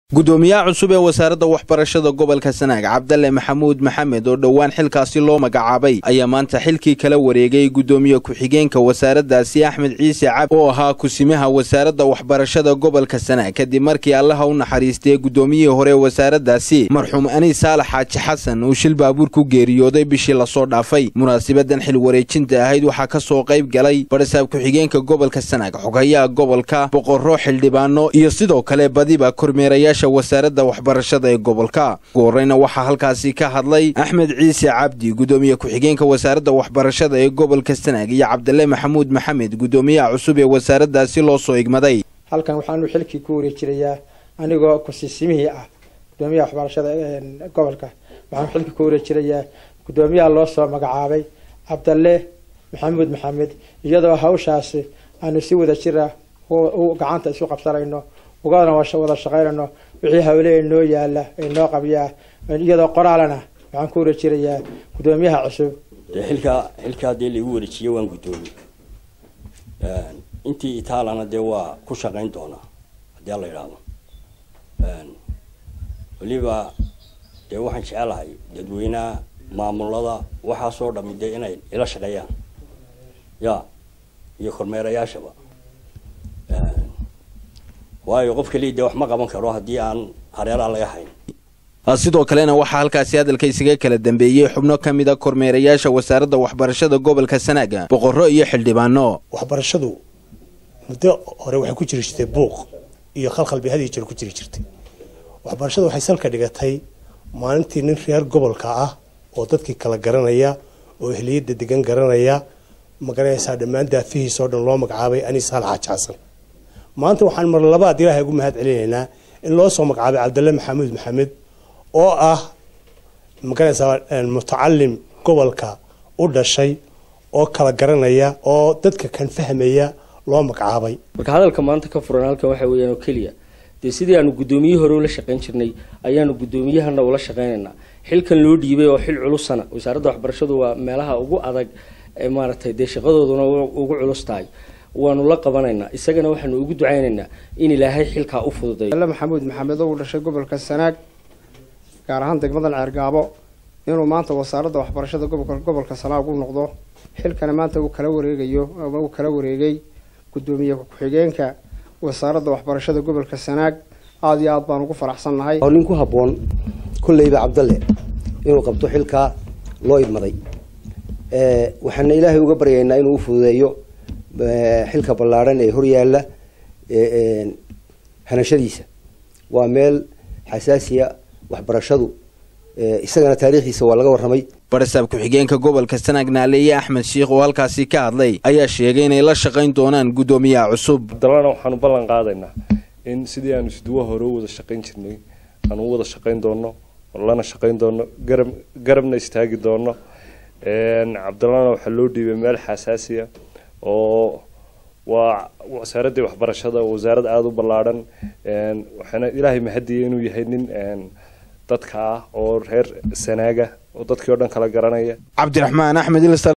gudoomiyaha cusub ee wasaaradda waxbarashada gobolka sanaag cabdalle maxamuud maxamed oo dhowaan xilkaasi loo magacaabay ayaa maanta xilkii kala wareegay gudoomiye ku-xigeenka wasaaraddaasi axmed ciise cabdi oo ahaa kusimaha wasaaradda waxbarashada gobolka sanaag kadib markii allaha u naxariistay gudoomiyihii hore wasaaraddaasi marxuum aniis saalax xaaji xasan uu shil baabuur ku geeriyooday bishii lasoo dhaafay munaasabadan xil wareejinta ahayd waxaa ka soo qayb galay barisaab ku-xigeenka gobolka sanaag xogayaha gobolka boqorro xildhibaano iyo sidoo kale badiba kormeerayaasha wasaaradda waxbarashada ee gobolka ugu horreyna waxaa halkaasi ka hadlay axmed ciise cabdi gudoomiye ku-xigeenka wasaaradda waxbarashada ee gobolka sanaag iyo cabdalle maxamuud maxamed gudoomiyaha cusub ee wasaaraddaasi loo soo igmaday halkan waxaanu xilkii ku wareejinayaa anigoo kusisimihii ah gudoomiyaha waxbarashada gobolka waxaanu xilkii ku wareejinayaa gudoomiyaha loo soo magacaabay cabdalle maxamuud maxamed iyadoo hawshaasi aanu si wada jira gacanta isu qabsanayno ugana wada shaqaynayno wixii hawle noo yaala ee noo qabyaa iyadoo qoraalana waxaan ku wareejinayaa gudoomiyaha cusub dee xilkaa xilkaa dee laigu wareejiye waan guddoomiye intii itaalana dee waa ku shaqayn doonaa haddii ala idhaahdo weliba dee waxaan jecelahay dadweynaha maamulada waxaasoo dhami dee inay ila shaqeeyaan ya iyo kormeerayaashaba waayo qof kaliya dee wax ma qaban karo haddii aan hareeraha laga hayn sidoo kalena waxaa halkaasi hadalka isaga kala dambeeyey xubno ka mid a kormeerayaasha wasaaradda waxbarashada gobolka sanaaga boqorro iyo xildhibaano waxbarashadu muddo hore waxay ku jiri jirtay buuq iyo khalkhal bay hadiyo jeer ku jiri jirtay waxbarashadu waxay salka dhigatay maalintii nin reer gobolka ah oo dadkii kala garanaya oo ehliyadda degan garanaya magaranaysaa dhammaan daafihiisoo dhan loo magacaabay aniis saal xaaji xasan maanta waxaan mar labaad ilaahay ugu mahad celinaynaa in loo soo magacaabay cabdalle maxamuud maxamed oo ah magaranaysaa mutacalim gobolka u dhashay oo kala garanaya oo dadka kan fahmaya loo magacaabay marka hadalka maanta ka furan halkan waxa weeyaan oo keliya dee sidii aanu guddoomiye hore ula shaqayn jirnay ayaanu guddoomiyahana ula shaqaynaynaa xilkan loo dhiibay oo xil culusana wasaaradda waxbarashadu waa meelaha ugu adag ee maaragtay dee shaqadooduna ugu culus tahay waanu la qabanaynaa isagana waxaanu ugu ducaynaynaa in ilaahay xilkaa u fududay alle maxamuud maxamed oo uu dhashay gobolka sanaag gaar ahaan degmadan ceergaabo inuu maanta wasaaradda waxbarashada gobolka gobolka sanaag u noqdo xilkana maanta uu kala wareegayo ama uu kala wareegay guddoomiye ku-xigeenka wasaaradda waxbarashada gobolka sanaag aada iyo aad baan ugu faraxsannahay nin ku habboon kolleyba cabdalle inuu qabto xilkaa loo idmaday waxaana ilaahay uga baryaynaa inuu u fududeeyo xilka ballaadhan ee horyaalla hanashadiisa waa meel xasaasiya waxbarashadu isagana taariikhdiisa waa laga warramay barisaab ku-xigeenka gobolka sanaag naaleeye axmed shiikh oo halkaasi ka hadlay ayaa sheegay inay la shaqayn doonaan guddoomiyaha cusub dalana waxaanu ballan qaadaynaa in sidii aanu isduwa hore u wada shaqayn jirnay aanu u wada shaqayn doono lana shaqayn doono garab garabna istaagi doono cabdallana waxaa loo dhiibay meel xasaasiya oo waa wasaaraddii waxbarashada wasaarad aada u ballaadhan waxaana ilaahay mahadiyay inuu yahay nin dadka ah oo reer sanaaga oo dadkii o dhan kala garanaya cabdiraxmaan axmed